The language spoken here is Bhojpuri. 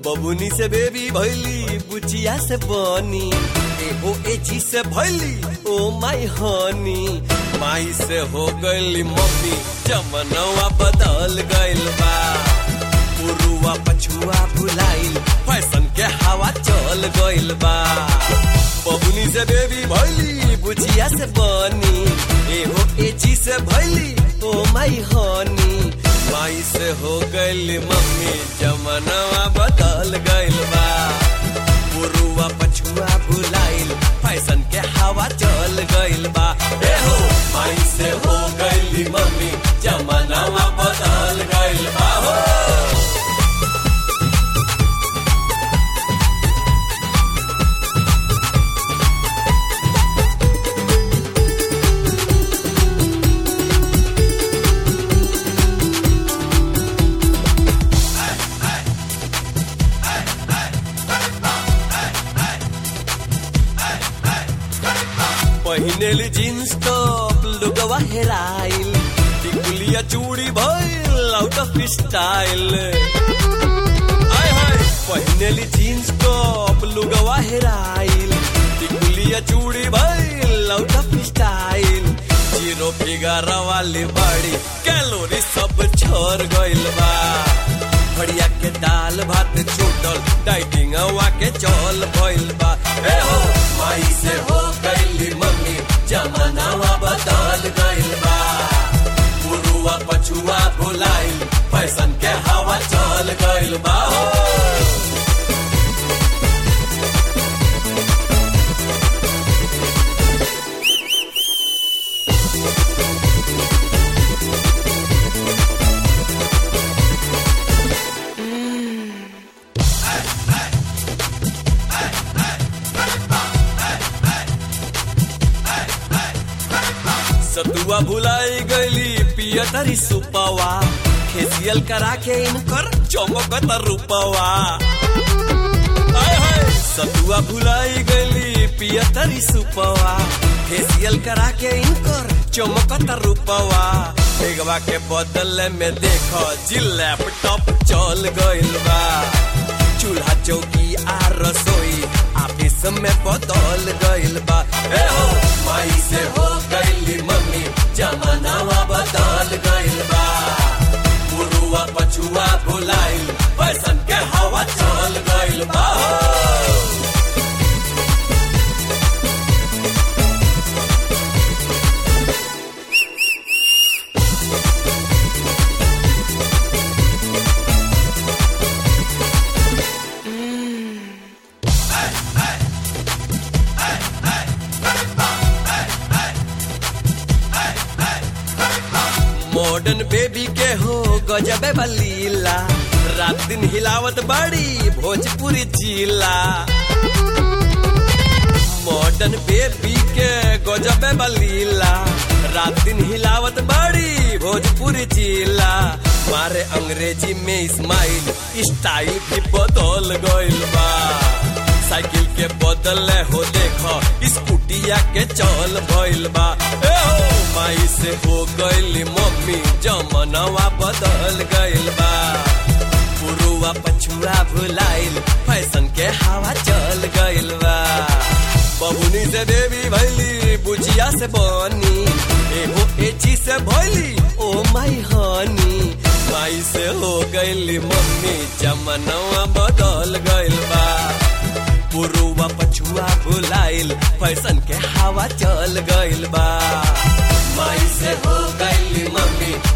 बबुनी से बेबी भैली बुचिया से बनी एहो एची से भैली ओ माई हनी माई से हो गईली मम्मी जमनवा बदल गइल बा पुरुआ पछुआ भुलाइल फैशन के हवा चल गइल बा बबुनी से बेबी भैली बुचिया से बनी एहो एची से भैली ओ माई हनी माई से हो गइल मम्मी जमनवा बदल गइल बा पुरुआ पछुआ भुलाइल फैशन के हवा चल गइल बा ए हो माई से हो गइल मम्मी जमनवा बदल गइल बा हो पहिनेली जीन्स टॉप लुगवा हेराइल टिकुलिया चूड़ी भइल आउट ऑफ स्टाइल आय हाय पहिनेली जीन्स टॉप लुगवा हेराइल टिकुलिया चूड़ी भइल out of style zero figure वाली बाड़ी कैलोरी सब छोड़ गइल बा भड़िया के दाल भात छूटल डाइटिंग हवा के चल भइल बा ए हो माई से हो गइली मम्मी जमानावा बदल गइल बा पुरुआ पछुआ भुलाइल फैशन के हवा चल गइल बा हो सतुआ भुलाई गईली पियतरी सुपवा फेसियल करा के इनकर चमकत रूपवा आय हाय सतुआ भुलाई गईली पियतरी सुपवा फेसियल करा के इनकर चमकत रूपवा बेगवा के बदले में देखो जी लैपटॉप चल गइल बा चूल्हा चौकी आ रसोई ऑफिस में बदल गइल बा ए हो माई से हो गइली मम्मी जमानावा बदल गइल बा पुरुआ पछुआ भुलाइल फैशन के हवा चल गइल बा हो। मॉडर्न बेबी के हो गजबे बलीला रात दिन हिलावत बड़ी भोजपुरी जिला मॉडर्न बेबी के गजबे बलीला रात दिन हिलावत बड़ी भोजपुरी जिला मारे अंग्रेजी में इस्माइल स्टाइल भी बदल गइल बा साइकिल के बदले हो देखो स्कूटिया के चल भइल बा ए हो माई से हो गइल मम्मी जमनवा बदल गइल बा पुरुआ पछुआ भुलाइल फैशन के हवा चल गइल बा बबुनी से देवी भैली बुझिया से बनी एहो एची से भैली ओ माई हनी माई से हो गइली मम्मी जमनवा बदल गइल बा पुरुआ पछुआ भुलाइल फैशन के हवा चल गइल बा माई से हो गइली मम्मी